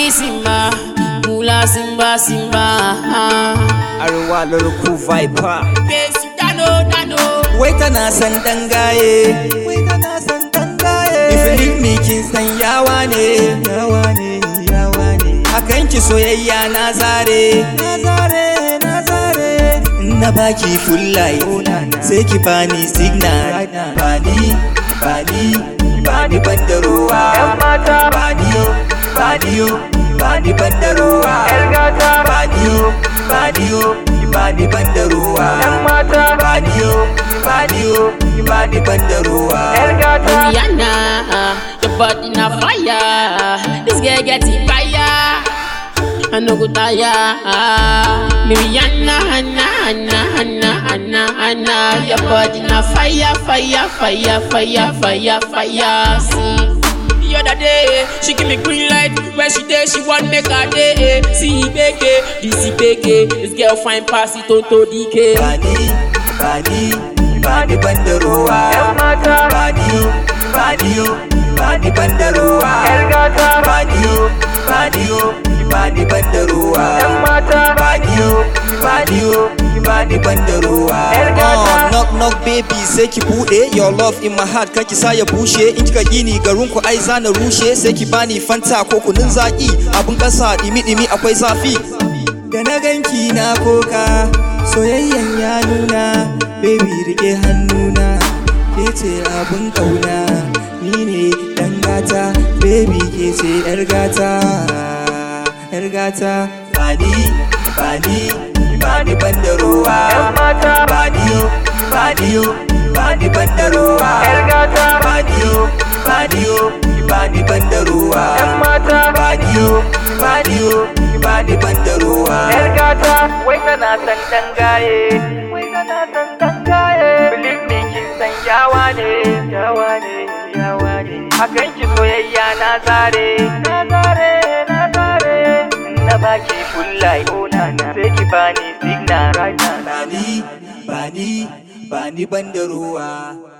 me Simba, Mula Simba Simba. Arwa lurku viper Besi Dano Dano. Wai tana san dangaye Wai tana san dangaye If you leave me kin san yawa ne Yawa ne yawa ne Akan ki soyayya na zare Na zare na zare Na baki full life Sai ki bani signal Bani bani bani banda ruwa Yan mata. Bani bani bani banda ruwa Yar gata. Bani bani bani banda ruwa Yan mata. Bani bani bani banda ruwa Yar gata. Rihanna, your body na fire. This girl get it fire. I no go tire. Rihanna, Anna, Anna, Anna, Anna, Anna, your body na fire, fire, fire, fire, fire, fire. See. The other day, she give me green light. Where she dey, she want make her day. See beke, this beke. This girl fine pass it on to DK. Bani bani bani banda ruwa Yan mata. Bani bani bani banda ruwa Yar gata. Bani bani bani banda ruwa Yan mata. Bani bani bani banda ruwa Yar gata. Oh, knock knock baby sai ki bude your love in my heart kaki sa ya bushe in kika gini garin ku ai zana rushe sai ki bani fanta ko kunun zaki abun kasa dimi dimi akwai zafi da na ganki na koka soyayyan ya nuna baby rike hannuna ke ce abun kauna ni ne dan gata baby ke ce yar gata yar gata bani bani bani banda ruwa Yan mata. bani bani bani banda ruwa Yar gata. bani bani bani banda ruwa Yan mata. bani bani bani banda ruwa Yar gata. Wai tana san dangaye. Wai tana san dangaye. Believe me kin san yawa ne. Yawa ne. Yawa ne. Akan ki soyayya na zare. Na zare. Na zare. Na baki full life. Oh na na. Sai ki bani signal right now. bani bani bani banda ruwa